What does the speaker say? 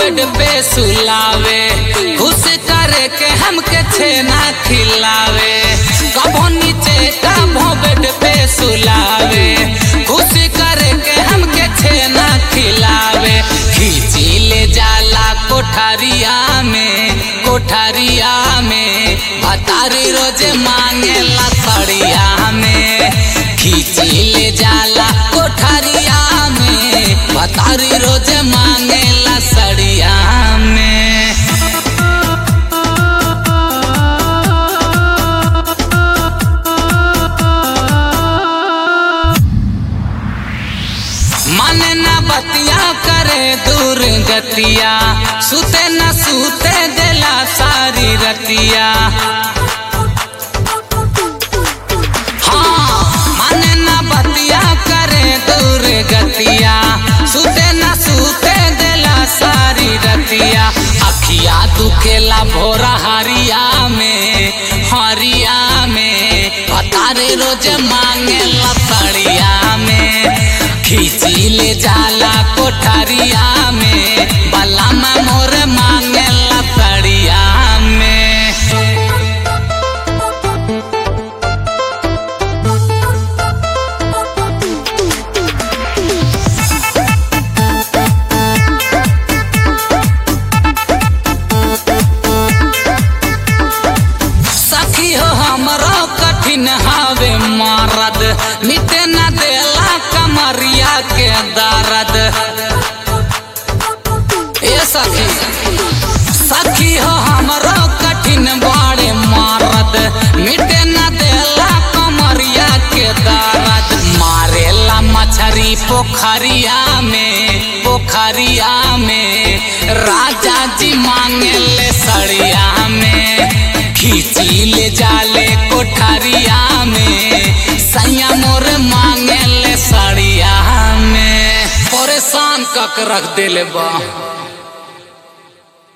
bed पे सुलावे खुश करे के हमके छेना खिलावे कबो नीचे कबो बेड पे सुलावे खुश करे के हमके छेना खिलावे खींची ले जाला कोठरिया में कोठरिया में भतारी रोज मांगेला सड़िया में खींची ले जाला कोठरिया में भतारी रोज मांगेला सड़िया में मन न बतिया करे दूर गतिया सुते न सुते देला सारी रतिया हाँ मन न बतिया करे दूर गतिया सुते न सुते देला सारी रतिया अखिया दुखेला भोरा हरिया में हरिया में पतारे रोज मांगेला सड़िया में खींची ले जाला कोठरिया में बलामा मोर मांगेला सड़िया में सखी हो हमरो कठिन हावे मारद मिटे न देला कमरिया के दर्द ए सखी सखी हो हमरो कठिन बड़े मारद मिटे न देला कमरिया के दर्द मारेला मछरी पोखरिया में पोखरिया में राजा जी मांगेले सड़िया में खींची ले जाले कोठरिया में सैया मोर मांगेले सड़िया में परेशान कक रख देले बा